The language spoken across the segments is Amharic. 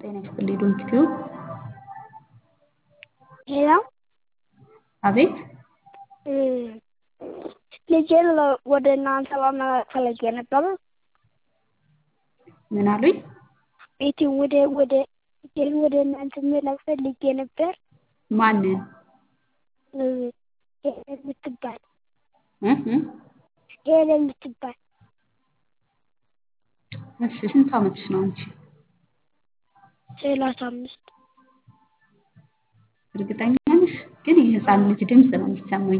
ጤና ይስጥልኝ ዶንት ቲዩብ ሄሎ አቤት ልጄን ወደ እናንተ ማምጣት ፈልጌ ነበረ። ምን አሉኝ? ቤቴን ወደ ወደ ልጄን ወደ እናንተ መላክ ፈልጌ ነበር። ማንን? ሄለን የምትባል እህ እ ሄለን የምትባል እሺ ስንት ዓመትሽ ነው አንቺ? ሰላሳ አምስት እርግጠኛ ነሽ? ግን የህፃን ልጅ ድምፅ ነው የሚሰማኝ።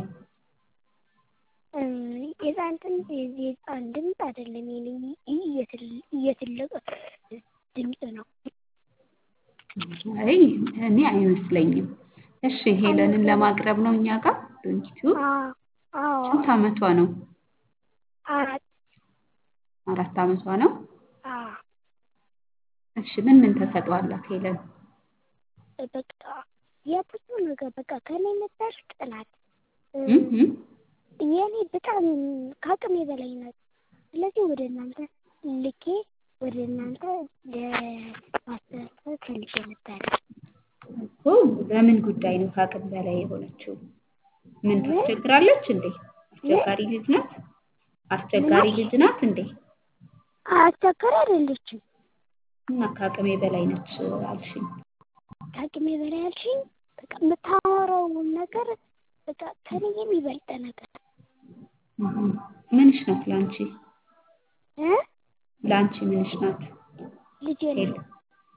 የህፃን ድምፅ የህፃን ድምፅ አይደለም የኔ የትልቅ ድምፅ ነው። አይ እኔ አይመስለኝም። እሺ ሄለንን ለማቅረብ ነው እኛ ጋር ዶንት ቲዩብ። አዎ ስንት ዓመቷ ነው? አራት አራት ዓመቷ ነው። አዎ እሺ ምን ምን ተሰጥኦ አላት ሄለን? በቃ የብዙ ነገር በቃ ከኔ ነበር ጥናት እህ እ የኔ በጣም ከአቅሜ በላይ ናት። ስለዚህ ወደ እናንተ ልኬ ወደ እናንተ ለማስተላለፍ ፈልጌ ነበረ። እኮ በምን ጉዳይ ነው ከአቅም በላይ የሆነችው? ምን ታስቸግራለች እንዴ? አስቸጋሪ ልጅ ናት? አስቸጋሪ ልጅ ናት እንዴ? አስቸጋሪ አይደለችም። እና ከአቅሜ በላይ ነች አልሽኝ። ከአቅሜ በላይ አልሽኝ። በቃ የምታወራውን ነገር በቃ ከኔ የሚበልጥ ነገር እህ እ ምንሽ ናት ለአንቺ? እ ለአንቺ ምንሽ ናት? ልጄ ሄል ነው።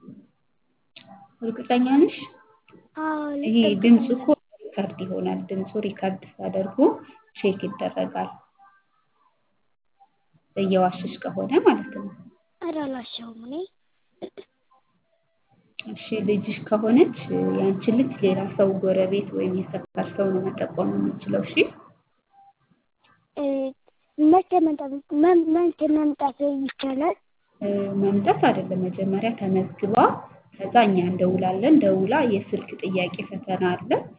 እርግጠኛ ነሽ? አዎ ይሄ ድምፁ እኮ ሪከርድ ይሆናል። ድምፁ ሪከርድ ሲያደርጉ ቼክ ይደረጋል። እየዋሸሽ ከሆነ ማለት ነው። ኧረ አልዋሸሁም እኔ እሺ ልጅሽ ከሆነች ያንቺን ልጅ ሌላ ሰው ጎረቤት ወይም የሰፈር ሰው ነው መጠቆም የሚችለው። እሺ መቼ መምጣት መቼ መምጣት ይቻላል? መምጣት አይደለም መጀመሪያ ተመዝግባ ከዛ እኛ እንደውላለን። ደውላ የስልክ ጥያቄ ፈተና አለ